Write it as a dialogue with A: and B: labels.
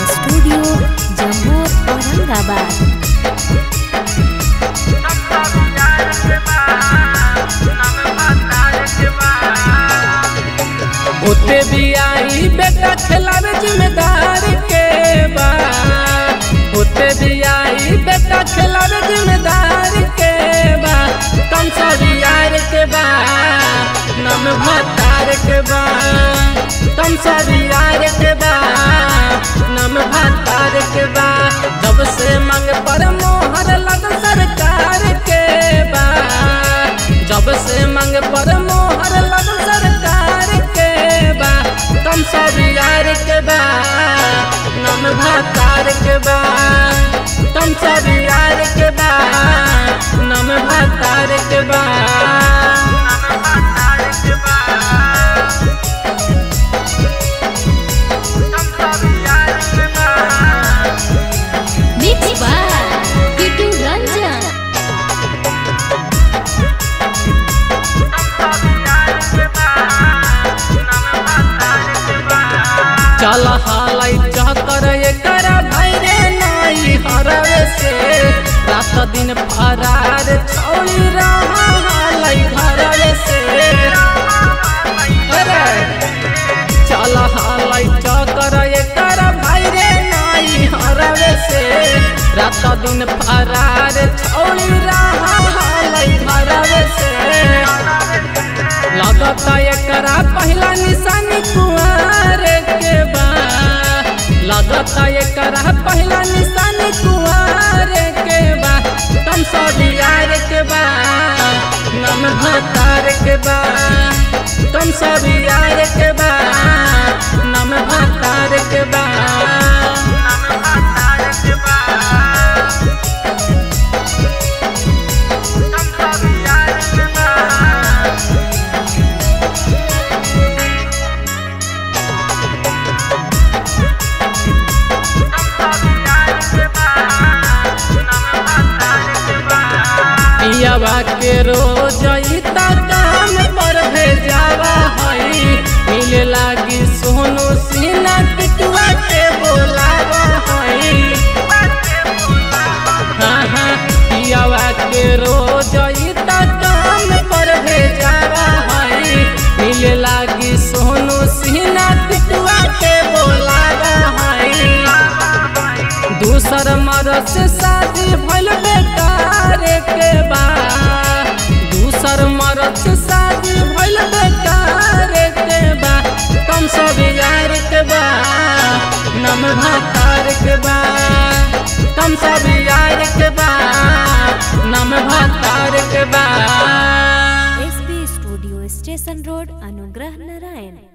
A: studio Jammu Aurangabad
B: होते भी आई बेटा खिलावे जिम्मेदार के बा होते भी आई बेटा खिलावे जिम्मेदार के बा कम सभी यार के बा नम भतार के बा कम सभी यार के बा नम भतार के बा जब से मांग पर मोहर लग सरकार के बा जब से मांग पर मोहर लग सरकार के बा कम सब यार के बा नम भतार के बा कम सब यार के बा नम भतार के बा
A: मिक्स बाय किटू रंजन
B: चल हालाई चकर एकर भैरे नाई हरवे से रात दिन फरार छौड़ी रहा हालाई घरवे से अरे चल हालाई चकर एकर भैरे नाई हरवे से रात दिन फरार छौड़ी रहा हालाई घरवे से लगता एकरा पहला निशानी कुआर के बा लगता एकरा पहला निशानी कुआर के बा कम सब यार के बा नम भतार के बा कम सब यार के बा नम भतार के बा पियावा के रोज इता काम पर भेजावा हई मिले लागी सोनू सीना पिटुआ के बोलावा हई हाँ हाँ पियावा के रोज इता काम पर भेजावा हई मिले लागी सोनू सीना पिटुआ के बोलावा हई दूसर मरद से शादी भइल बेकार के बा दूसर मरद से शादी भइल बेकार के बा कम सब यार के बा नम भतार के बा कम सब यार के बा नम भतार के बा
A: एसबी स्टूडियो स्टेशन रोड अनुग्रह नारायण